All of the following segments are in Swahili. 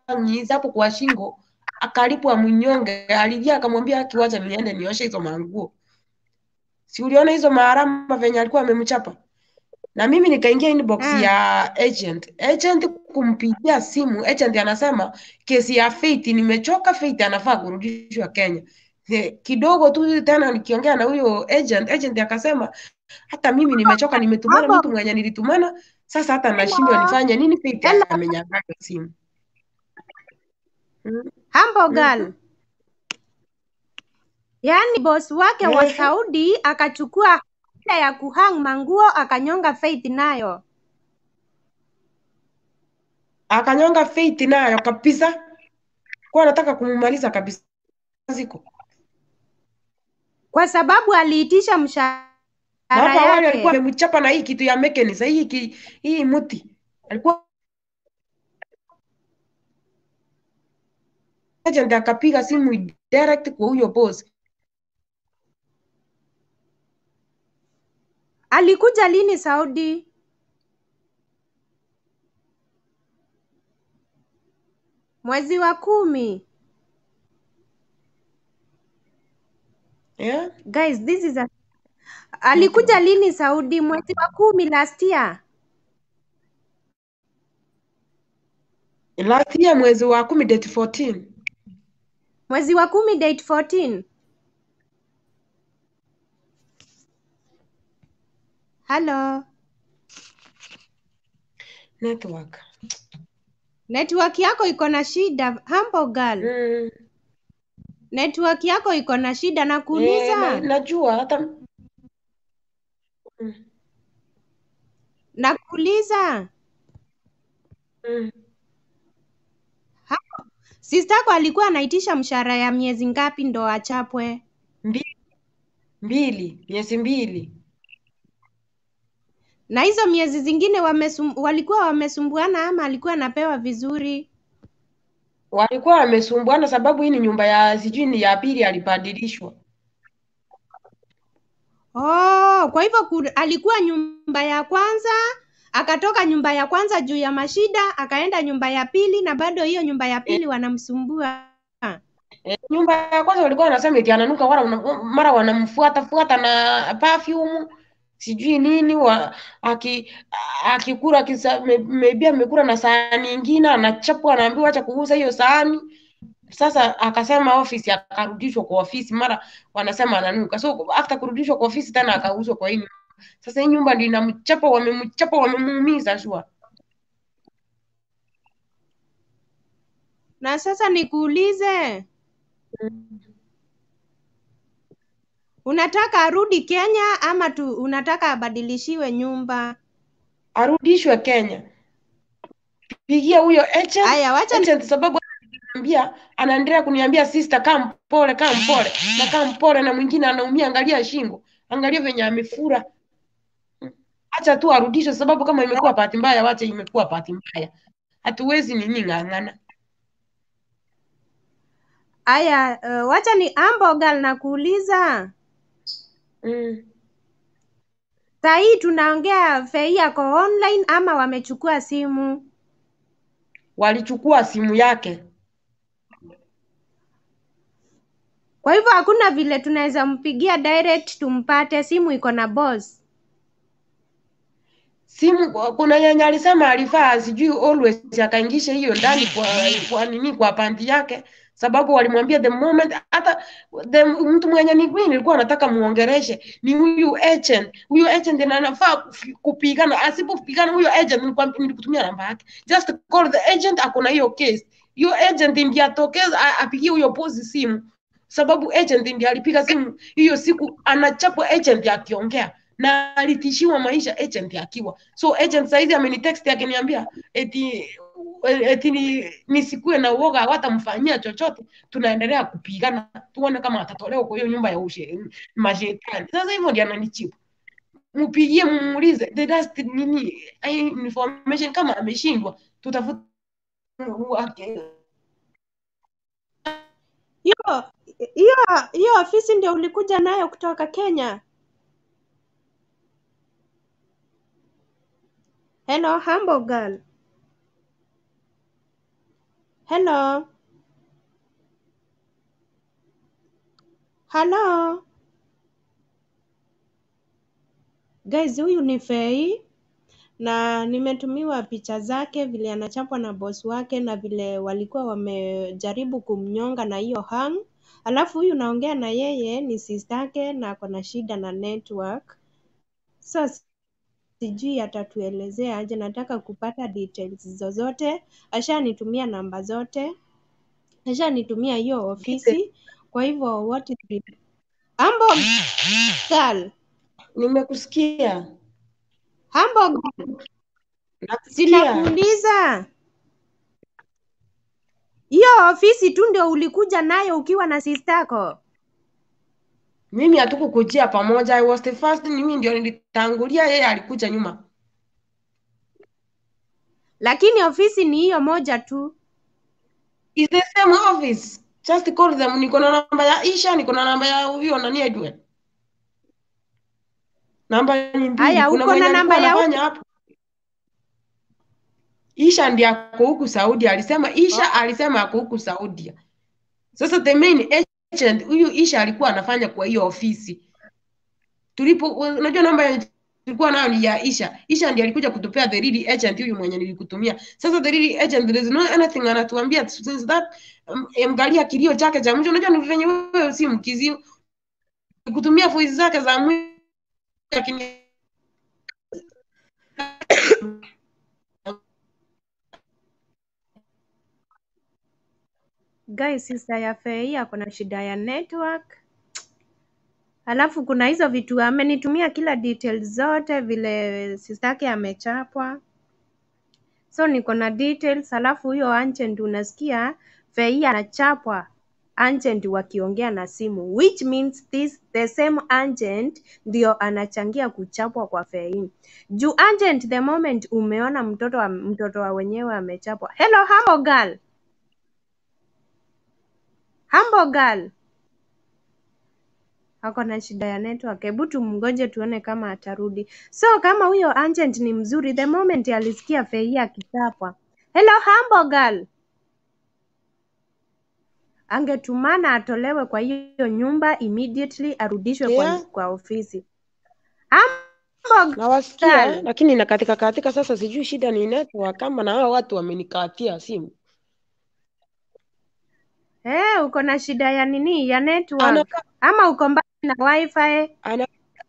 akamnyinyiza hapo kwa shingo akalipwa mnyonge. Alilia akamwambia akiwacha niende nioshe hizo manguo. Si uliona hizo maharama venye alikuwa amemchapa? Na mimi nikaingia inbox Mm. ya agent. Agent kumpigia simu, agent anasema kesi ya Faith nimechoka, Faith anafaa kurudishwa Kenya. Eh, Kidogo tu tena nikiongea na huyo agent, agent akasema hata mimi nimechoka, nimetumana Hapo mtu mwenye nilitumana, sasa hata nashindwa hello, nifanye nini, Faith hello, amenyang'anywa simu. Mm, Humble mm, girl. Yaani boss wake wa ehe. Saudi akachukua ile ya kuhang manguo akanyonga Faith nayo. Akanyonga Faith nayo kabisa, kwa anataka kumumaliza kabisa ziko. Kwa sababu aliitisha mshahara Na hapo awali alikuwa yake. amemchapa na hii kitu ya mechanism, hii ki, hii muti. Alikuwa agent akapiga simu direct kwa huyo boss. Alikuja lini Saudi? Mwezi wa kumi. Yeah? Guys, this is a... Alikuja lini Saudi? Mwezi wa kumi last year. Last year mwezi wa kumi date 14. Mwezi wa kumi date 14. Hello. Network. Network yako iko na shida, Humble girl. Mm. Network yako iko na shida Eh, na, nakuuliza. najua hata mm. Nakuuliza. Mm. Sister yako alikuwa anaitisha mshahara ya miezi ngapi ndo achapwe? Mbili, mbili, miezi mbili. Na hizo miezi zingine wamesum, walikuwa wamesumbuana ama alikuwa anapewa vizuri? Walikuwa wamesumbuana sababu hii ni nyumba ya sijui ni ya pili alibadilishwa. Oh, kwa hivyo ku- alikuwa nyumba ya kwanza, akatoka nyumba ya kwanza juu ya mashida, akaenda nyumba ya pili na bado hiyo nyumba ya Eh, pili wanamsumbua. eh, nyumba ya kwanza walikuwa wanasema eti ananuka wala wana- mara wanamfuata fuata na perfume sijui nini wa, aki akikula akisa- me- maybe amekula na sahani nyingine anachapwa anaambiwa acha kugusa hiyo sahani. Sasa akasema ofisi, akarudishwa kwa ofisi, mara wanasema ananuka. So after kurudishwa kwa ofisi tena akauzwa kwa hii nyumba. Sasa hii nyumba ndio inamchapa, wamemchapa, wamemuumiza shua. Na sasa nikuulize, unataka arudi Kenya ama tu unataka abadilishiwe nyumba? Arudishwe Kenya. Pigia huyo agent, Aya, wacha ni... agent sababu ananiambia anaendelea kuniambia sister, kaa mpole, kaa mpole na kaa mpole, na mwingine anaumia, angalia shingo, angalia venye amefura. Acha tu arudishwe, sababu kama imekuwa bahati mbaya, wacha imekuwa bahati mbaya, hatuwezi nini ng'ang'ana. Aya, uh, wacha ni Ambo girl nakuuliza. Mm. Saa hii tunaongea Fei yako online ama wamechukua simu? Walichukua simu yake, Kwa hivyo hakuna vile tunaweza mpigia direct tumpate, simu iko na boss. simu kuna yenye alisema alifaa sijui always akaingisha hiyo ndani kwa kwa nini kwa panti yake, sababu walimwambia the moment hata the mtu mwenye ni mimi nilikuwa nataka muongereshe ni huyu agent. Huyu agent ndiye anafaa kufi- kupigana, asipopigana huyo agent nilikwambia, nilikutumia namba yake, just call the agent, ako na hiyo case. Hiyo agent ndiye atokeza a- apigie huyo boss simu, sababu agent ndiye alipiga simu hiyo siku, anachapwa agent akiongea na alitishiwa maisha agent akiwa so agent saizi amenitext akiniambia eti eti ni, nisikue na uoga hawatamfanyia chochote tunaendelea kupigana tuone kama atatolewa kwa hiyo nyumba ya ushe mashetani sasa hivyo ndio ananichipu mpigie mumuulize the last nini ai, information kama ameshindwa tutafuta Hiyo hiyo hiyo ofisi ndio ulikuja nayo kutoka Kenya? Hello, Humble girl. Hello. Hello. Guys, huyu ni Fei na nimetumiwa picha zake vile anachapwa na boss wake na vile walikuwa wamejaribu kumnyonga na hiyo hang. Alafu huyu naongea na yeye ni sister yake na ako na shida na network. So sijui atatuelezea aje, nataka kupata details zozote. Ashanitumia namba zote, ashanitumia hiyo ofisi. Kwa hivyo what is the... Ambo girl, Nimekusikia. Ambo girl, Nakusikia. sinakuuliza hiyo ofisi tu ndio ulikuja nayo ukiwa na sistako? Mimi hatukukujia pamoja. I was the first, mimi ndio nilitangulia, yeye alikuja nyuma. Lakini ofisi ni hiyo moja tu. It's the same office. Just call them. Niko na namba ya Isha, niko na namba ya huyo nani Edwin. Namba ni mbili. Haya, Kuna uko mwenye na alikuwa namba ya anafanya hapo. Isha ndiye ako huku Saudi. Alisema Isha alisema ako huku Saudi. Sasa the main agent huyu Isha alikuwa anafanya kwa hiyo ofisi. Tulipo unajua namba ya tulikuwa nayo ni ya Isha. Isha ndiye alikuja kutupea the real agent huyu mwenye nilikutumia. Sasa the real agent there is no anything anatuambia since that um, mgalia kilio chake cha mwisho. Unajua ni venye wewe si mkizi kutumia voice zake za mwisho lakini Guys, sister ya Fei ako na shida ya network. Alafu kuna hizo vitu amenitumia kila details zote vile sister yake amechapwa. So niko na details, alafu huyo agent unasikia Fei anachapwa agent wakiongea na simu which means this the same agent ndio anachangia kuchapwa kwa Fei. Juu agent the moment umeona mtoto wa, mtoto wa wenyewe amechapwa. Hello Hambo girl. Hambo girl. Ako na shida ya network. Hebu tumngoje tuone kama atarudi. So kama huyo agent ni mzuri, the moment alisikia Fei akichapwa. Hello Hambo girl. Angetumana atolewe kwa hiyo nyumba immediately arudishwe kwa, Yeah. kwa ofisi. Hambo nawasikia girl. lakini nakatika katika sasa, sijui shida ni network kama na hao watu wamenikatia simu. Eh, uko na shida ya nini? Ya network Anaka, ama uko mbali na wifi? ana,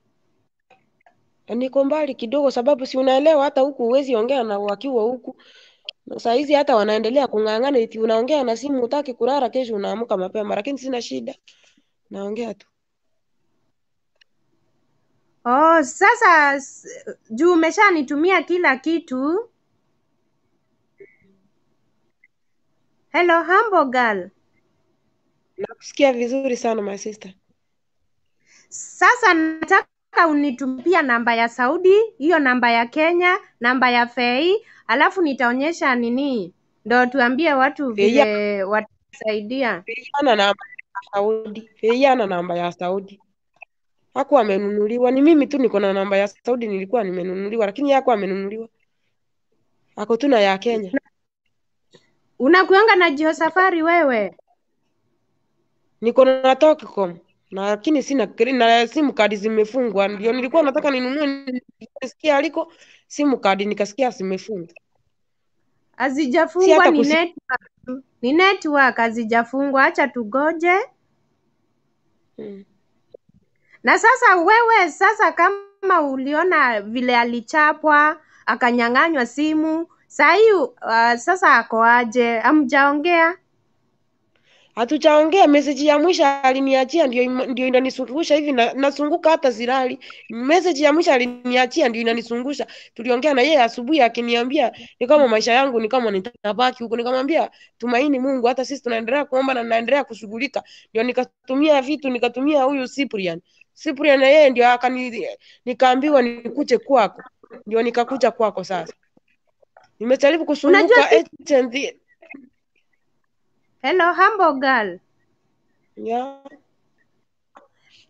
niko mbali kidogo, sababu si unaelewa, hata huku huwezi ongea na wakiwa huku Na saa hizi hata wanaendelea kung'ang'ana, eti unaongea na simu, utaki kulala, kesho unaamka mapema, lakini sina shida, naongea tu. Oh, sasa s- juu umeshanitumia kila kitu. Hello Hambo girl. Nakusikia vizuri sana my sister. Sasa nataka unitumia namba ya Saudi, hiyo namba ya Kenya, namba ya Fei, alafu nitaonyesha nini, ndo tuambie watu Feia vile watasaidia. Feiana namba ya Saudi, Feiana namba ya Saudi. Hakuwa amenunuliwa, ni mimi tu niko na namba ya Saudi, nilikuwa nimenunuliwa, lakini yeye hakuwa amenunuliwa, ako tu na ya Kenya. Unakuanga na Jio Safari wewe? Niko na Tokicom na lakini sina kre- na simu kadi zimefungwa, ndio nilikuwa nataka ninunue, nisikia aliko simu kadi nikasikia zimefungwa, si Hazijafungwa, hata ni kusi network, tu. ni network, hazijafungwa. Acha tugoje. mm. Na sasa wewe, sasa kama uliona vile alichapwa akanyang'anywa simu, saa hii uh, sasa ako aje? Hamjaongea? Hatujaongea, message ya mwisho aliniachia ndio im- ndio inanisungusha hivi na, nasunguka hata silali. Message ya mwisho aliniachia ndio inanisungusha. Tuliongea na yeye asubuhi akiniambia ni kama maisha yangu ni kama nitabaki huko. Nikamwambia tumaini Mungu, hata sisi tunaendelea kuomba na naendelea kushughulika. Ndio nikatumia vitu, nikatumia huyu Cyprian. Cyprian na yeye ndio akani nikaambiwa nikuje kwako. Ndio nikakuja kwako sasa. Nimejaribu Unajua kusunguka si... agent Hello Hambo girl. ya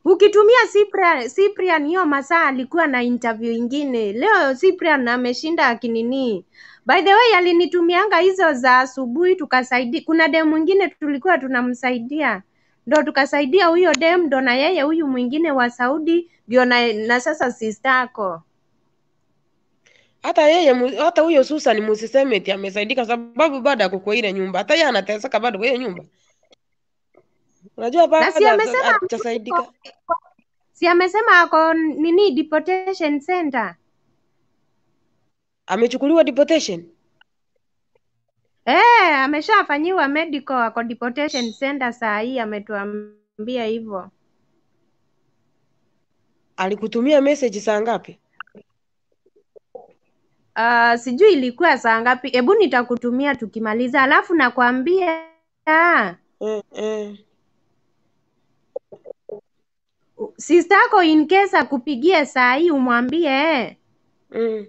Ukitumia Cyprian, Cyprian hiyo masaa alikuwa na interview ingine. Leo Cyprian ameshinda akinini. By the way, alinitumianga hizo za asubuhi tukasaidia. Kuna dem mwingine tulikuwa tunamsaidia. Ndo tukasaidia huyo dem ndo na yeye huyu mwingine wa Saudi ndio na, na sasa sistako. hata yeye mu- hata huyo Susan musiseme eti amesaidika sababu bado ako kwa ile nyumba hata yeye anateseka bado kwa hiyo nyumba unajua Na si bado amesema hajasaidika si amesema ako nini deportation center. amechukuliwa deportation Eh, ameshafanyiwa medical ako deportation center saa hii ametuambia hivyo. alikutumia message saa ngapi Uh, sijui ilikuwa saa ngapi. Hebu nitakutumia tukimaliza, alafu nakwambia ah, eh, eh. sister yako in case akupigie saa hii umwambie Mm.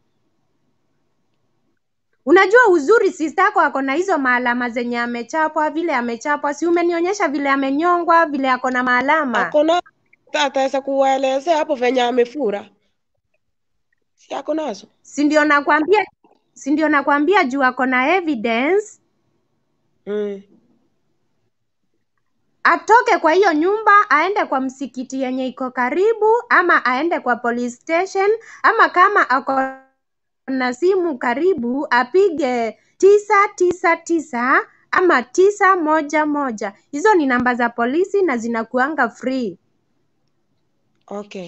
Unajua uzuri sister yako ako na hizo maalama zenye amechapwa, vile amechapwa, si umenionyesha vile amenyongwa, vile ako na maalama. ako na ataweza kuwaelezea hapo venye amefura si ako nazo Si ndio nakwambia, si ndio nakwambia juu ako na evidence, mm. atoke kwa hiyo nyumba aende kwa msikiti yenye iko karibu, ama aende kwa police station, ama kama ako na simu karibu apige tisa tisa tisa ama tisa moja moja. Hizo ni namba za polisi na zinakuanga free. okay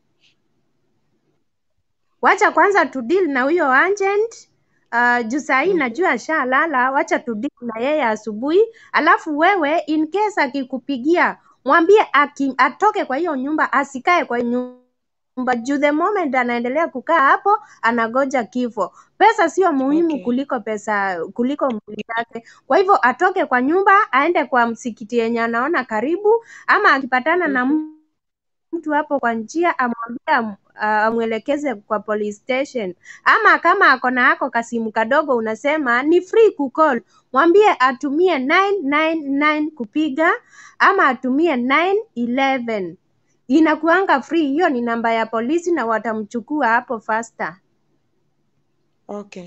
Wacha kwanza tu deal na huyo agent uh, juu saa hii najua ashalala. Wacha tu deal na yeye asubuhi, alafu wewe in case akikupigia mwambie aki, atoke kwa hiyo nyumba, asikae kwa hiyo nyumba juu the moment anaendelea kukaa hapo anagoja kifo. Pesa sio muhimu Okay. kuliko pesa kuliko mwili yake. Kwa hivyo atoke kwa nyumba aende kwa msikiti yenye anaona karibu, ama akipatana na Mhm. mtu hapo kwa njia amwambie am- ah, amwelekeze kwa police station, ama kama ako na ako kasimu kadogo unasema ni free kucall, mwambie atumie 999 kupiga ama atumie 911 inakuanga free. Hiyo ni namba ya polisi na watamchukua hapo faster. okay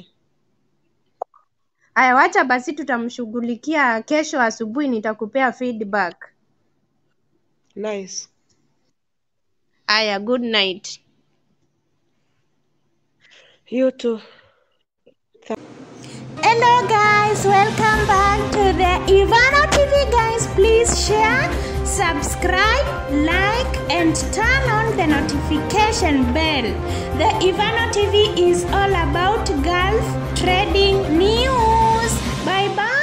Aya, wacha basi tutamshughulikia kesho asubuhi, nitakupea feedback. nice Aya, good night. you too Hello guys, welcome back to the Ivana TV guys. Please share, subscribe, like and turn on the notification bell. The Ivana TV is all about Gulf trading news. Bye bye.